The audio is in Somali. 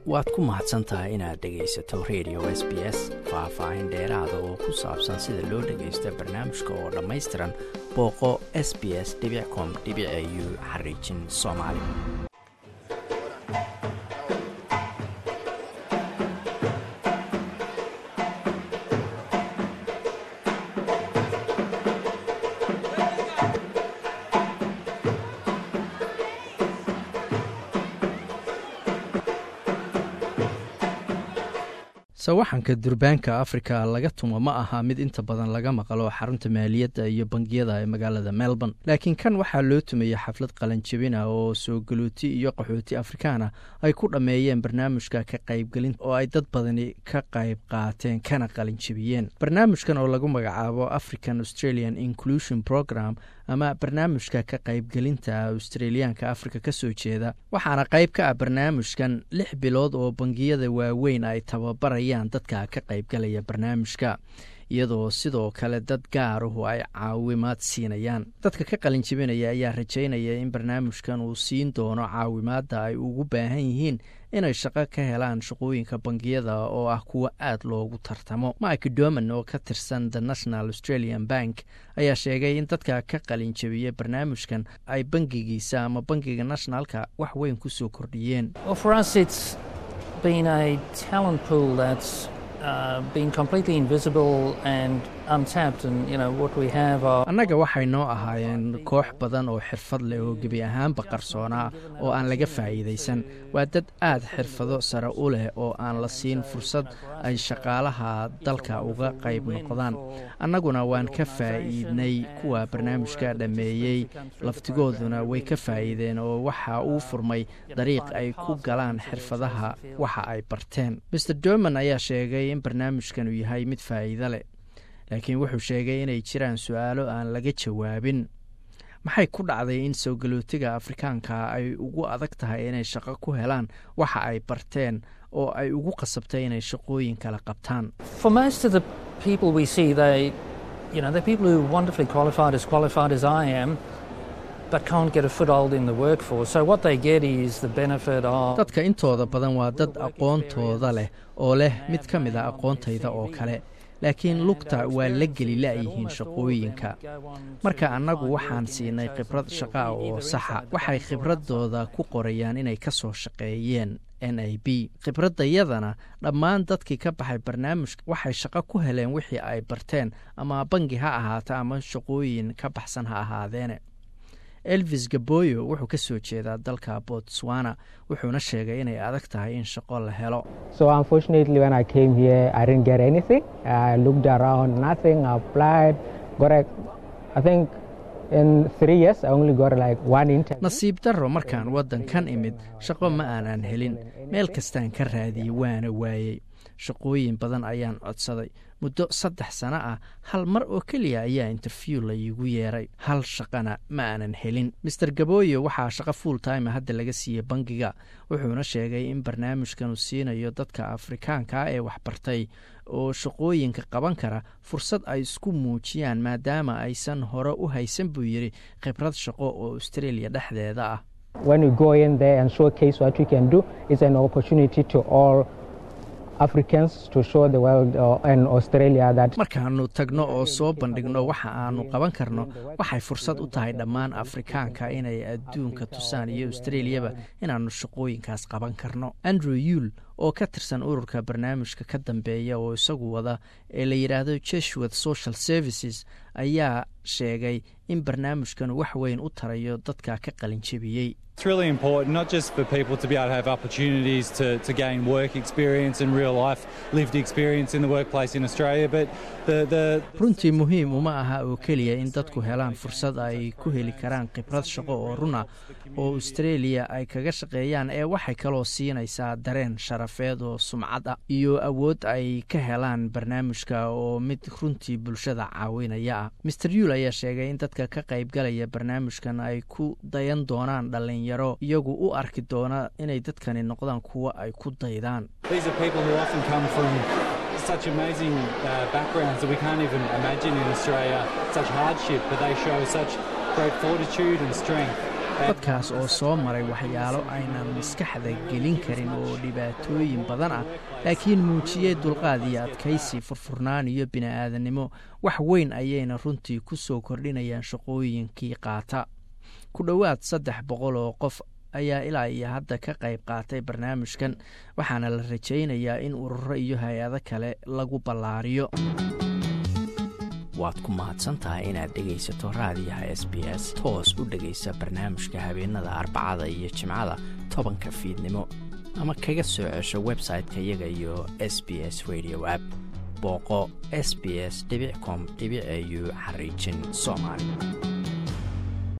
waad ku mahadsan tahay inaad dhegaysato radio s b s faah-faahin dheeraada oo ku saabsan sida loo dhagaysto barnaamijka oo dhammaystiran booqo s b s com u xariijin soomaali sawaxanka durbaanka afrika laga tumo ma aha mid inta badan laga maqlo xarunta maaliyadda iyo bangiyada ee magaalada melbourne laakiin kan waxaa loo tumayey xaflad qalanjabina oo soo galuoti iyo qaxooti afrikaana ay ku dhammeeyeen barnaamijka ka qaybgelinta oo ay dad badani ka qayb qaateen kana qalinjabiyeen barnaamijkan oo lagu magacaabo african australian inclusion program ama barnaamijka ka qaybgelinta australiyaanka afrika ka soo jeeda waxaana qayb ka ah barnaamijkan lix bilood oo bangiyada waaweyn ay tababarayaan dadka ka qaybgalaya barnaamijka iyadoo sidoo kale dad gaaruhu ay caawimaad siinayaan dadka ka qalinjibinaya ayaa rajaynaya in barnaamijkan uu siin doono caawimaadda ay ugu baahan yihiin inay shaqo ka helaan shaqooyinka bangiyada oo ah kuwa aad loogu tartamo mike doman oo ka tirsan the national australian bank ayaa sheegay in dadka ka qalinjabiya barnaamijkan ay bangigiisa ama bangiga nationalka wax weyn ku soo kordhiyeen annaga waxay noo ahaayeen koox badan oo xirfad leh oo gebi ahaanba qarsoonaa oo aan laga faa'iidaysan waa dad aad xirfado sare u leh oo aan la siin fursad ay shaqaalaha dalka uga qayb noqdaan annaguna waan ka faa'iidnay kuwa barnaamijka dhammeeyey laftigooduna way ka faa'iideen oo waxa uu furmay dariiq ay ku galaan xirfadaha waxa ay barteen maer doman ayaa sheegay in barnaamijkan uu yahay mid faa'iido leh laakiin wuxuu sheegay inay jiraan su-aalo aan laga jawaabin maxay ku dhacday in soo galootiga afrikaanka ay ugu adag tahay inay shaqo ku helaan waxa ay barteen oo ay ugu qasabtay inay shaqooyin kala qabtaan dadka intooda badan waa dad aqoontooda leh oo leh mid ka mid a aqoontayda oo kale laakiin lugta waa la geli la'yihiin shaqooyinka marka annagu waxaan siinay khibrad shaqaa oo saxa waxay khibradooda ku qorayaan inay ka soo shaqeeyeen n a b khibraddayadana dhammaan dadkii ka baxay barnaamijka waxay shaqo ku heleen wixii ay barteen ama bangi ha ahaata ama shaqooyin ka baxsan ha ahaadeene elvis gaboyo wuxuu ka soo jeedaa dalka botswana wuxuuna sheegay inay adag tahay in shaqo la helo nasiib darro markaan waddankan imid shaqo ma aanan helin meel kastaan ka raadiyey waana waayey shaqooyin badan ayaan codsaday muddo saddex sano ah hal mar oo keliya ayaa interview laygu yeeray hal shaqana ma aanan helin maer gaboyo waxaa shaqo full time hadda laga siiyey bangiga wuxuuna sheegay in barnaamijkan uu siinayo dadka afrikaanka ee waxbartay oo shaqooyinka qaban kara fursad ay isku muujiyaan maadaama aysan hore u haysan buu yidhi khibrad shaqo oo australia dhexdeeda ah markaannu tagno oo soo bandhigno waxa aanu qaban karno waxay fursad u tahay dhammaan afrikaanka inay adduunka tusaan iyo australiyaba inaannu shaqooyinkaas qaban karno andrew yuul oo ka tirsan ururka barnaamijka ka dambeeya oo isagu wada ee la yidhaahdo jesuit social services ayaa sheegay in barnaamijkan wax weyn u tarayo dadka ka qalinjabiyey It's really important, not just for people to be able to have opportunities to, to gain work experience and real life lived experience in the workplace in Australia, but the, the runtii muhiim uma aha oo keliya in dadku helaan fursad ay ku heli karaan khibrad shaqo oo runa oo australia ay kaga shaqeeyaan ee waxay kaloo siinaysaa dareen sharafeed oo sumcad ah iyo awood ay ka helaan barnaamijka oo mid runtii bulshada caawinaya ah master yuul ayaa sheegay in dadka ka qaybgalaya barnaamijkan ay ku dayan doonaan dhalin yaro iyagu u arki doona inay dadkani noqdaan kuwo ay ku daydaan such amazing uh, backgrounds that we can't even imagine in Australia, such hardship, but they show such great fortitude and strength. dadkaas oo soo maray waxyaalo aynan maskaxda gelin karin oo dhibaatooyin badan ah laakiin muujiyey dulqaad iyo adkaysi furfurnaan iyo bini'aadannimo wax weyn ayayna runtii ku soo kordhinayaan shaqooyinkii qaata ku dhowaad saddex boqol oo qof ayaa ilaa iyo hadda ka qayb qaatay barnaamijkan waxaana la rajaynayaa in ururo iyo hay-ado kale lagu ballaariyo waad ku mahadsantahay inaad dhegaysato raadiyaha s b s toos u dhegaysa barnaamijka habeenada arbacada iyo jimcada tobanka fiidnimo ama kaga soo cesho website-ka iyaga iyo s b s radio app booqo s b s com au xariijin soomaali